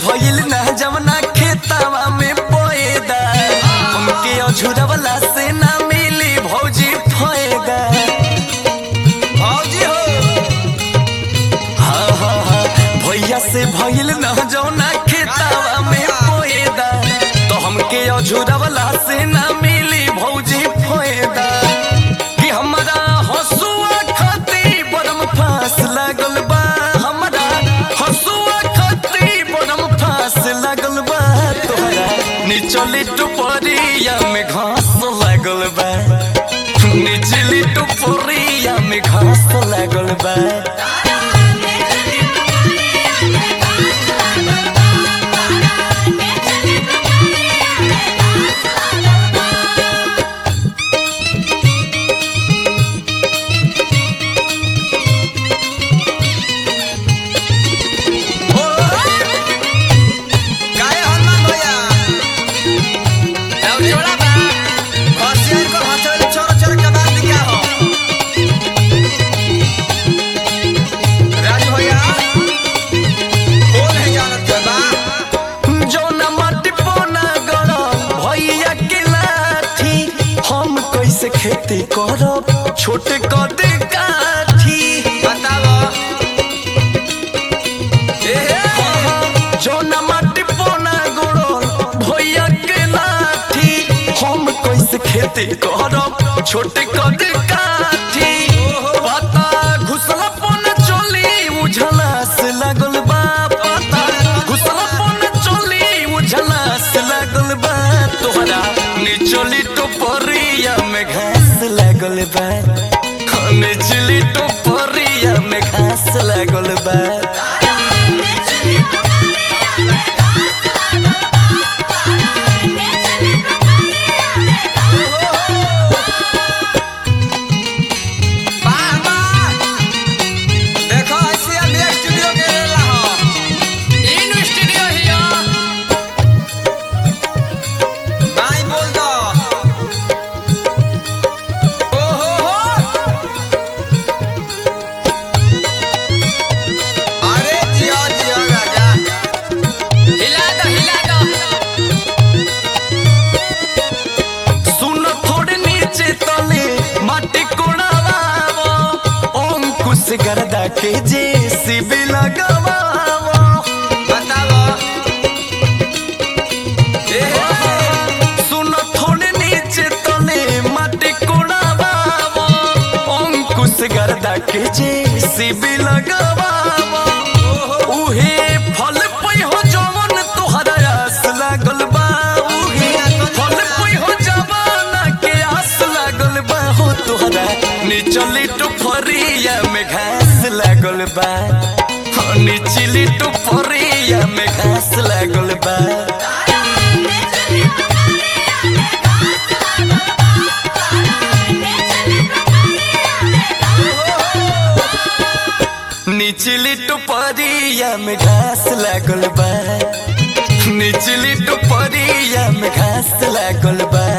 भइल ना जवना खेतवा में पोएदा उनके अझुरवला से ना मिली भौजी फायदा भौजी हो हाँ हाँ हाँ भैया से भइल ना जवना खेतवा में पोएदा तो हमके अझुरवला से ना मिली भौजी फायदा कि हमरा हसुआ खाती बरम फांस लागल बा हमरा हसुआ खाती बरम फांस लागल बा तोहरा निचली टुपरिया में घास लागल बा निचली टुपरिया में घास लागल बा काहे हनुमान भैया अब जोड़ा बा हसियार को हथौड़ी छोड़ छोड़ के बात क्या हो राजू भैया कौन है जानत के बा जौना माटी पोना गड़ल भैया के लाठी हम कैसे खेती करब छोटे कदे काठी बताओ ए जौना माटी पोना गड़ल भैया के लाठी हम कैसे खेती करब छोटे कदे काठी पता घुसला पोना चली उझला से लागल बा पता घुसला पोना चली उझला से लागल बा तोहरा निचली टोपरिया में घास लागल बा हाँ, निचली टोपरिया में घास लागल बा वाह वाह देखो ऐसे अब स्टूडियो के रेला हो इन स्टूडियो हियो भाई बोल दो ओ हो हो अरे जियो जियो राजा हिला दो हिला दो सुन थोड़े नीचे तले माटी कोड़ावावो अंकुश गर्दा के जेसीबी लगावावो बताओ ए सुन थोड़े नीचे तले माटी कोड़ावावो अंकुश गर्दा के जेसीबी लगावावो उहे फल पै हो जवन तोहरा आस लागल बा उहे फल पै हो जवाना के आस लागल बा हो तोहरा निचली टुफरिया में घास लागल बा हो निचली टुफरिया में घास लागल बा निचली टुपरिया में घास लागल बा निचली टुपरिया में घास लागल बा